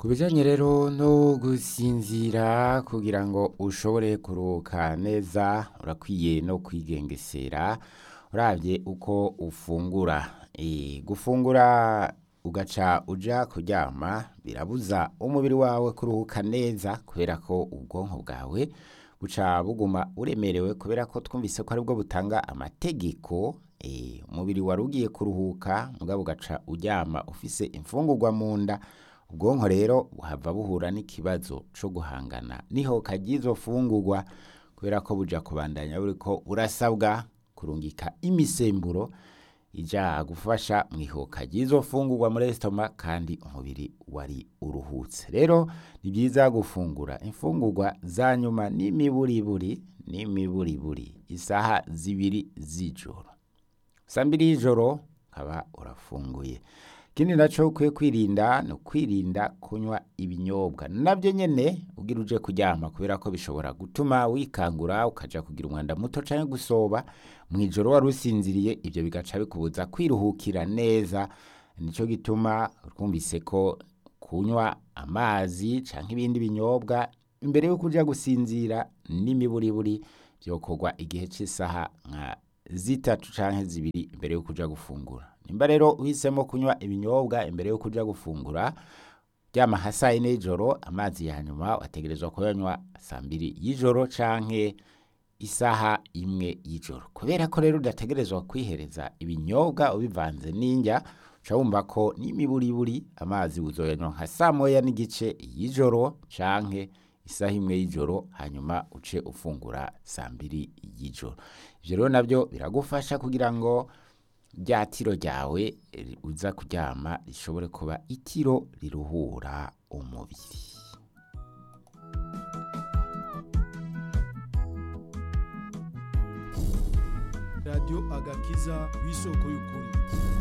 ku bijyanye rero no gusinzira kugira ngo ushobore kuruhuka neza urakwiye no kwigengesera urabye uko ufungura Eh, gufungura ugaca uja kuryama birabuza umubiri wawe kuruhuka neza kubera ko ubwonko bwawe buca buguma uremerewe kubera ko twumvise ko aribwo butanga amategeko eh, umubiri wari ugiye kuruhuka mugabo ugaca uryama ufise imfungurwa mu nda ubwonko rero buhava buhura n'ikibazo co guhangana nihoka ry'izo fungurwa kubera ko buja kubandanya buriko burasabwa kurungika imisemburo ija gufasha mu ihoka ry'izo fungurwa muri esitoma kandi umubiri wari uruhutse rero ni byiza gufungura imfungurwa za nyuma n'imiburiburi n'imiburiburi isaha zibiri z'ijoro saa mbiri y'ijoro ukaba urafunguye ikindi naco ukwiye kwirinda ni ukwirinda kunywa ibinyobwa nabyo nyene ugira uje kuryama kubera ko bishobora gutuma wikangura ukaja kugira umwanda muto canke gusoba mu ijoro wari usinziriye ibyo bigaca bikubuza kwiruhukira neza nico gituma twumvise ko kunywa amazi canke ibindi binyobwa imbere yuko uja gusinzira n'imiburiburi vyokorwa igihe c'isaha nka zitatu canke zibiri imbere yuko uja gufungura nimba rero uhisemo kunywa ibinyobwa imbere yuko uja gufungura ryama nka saa yine y'ijoro amazi ya nyuma wategerezwa kuyanywa saa mbiri y'ijoro canke isaha imwe y'ijoro kubera ko rero udategerezwa kwihereza ibinyobwa ubivanze n'indya uca wumva ko n'imiburiburi amazi uzoyanywa nka saa moya n'igice y'ijoro canke isaha imwe y'ijoro hanyuma uce ufungura saa mbiri y'ijoro ivyo rero navyo biragufasha kugira ngo rya tiro ryawe eh, uza kuryama rishobore kuba itiro riruhura umubiri radiyo agakiza w'isoko y'ukuri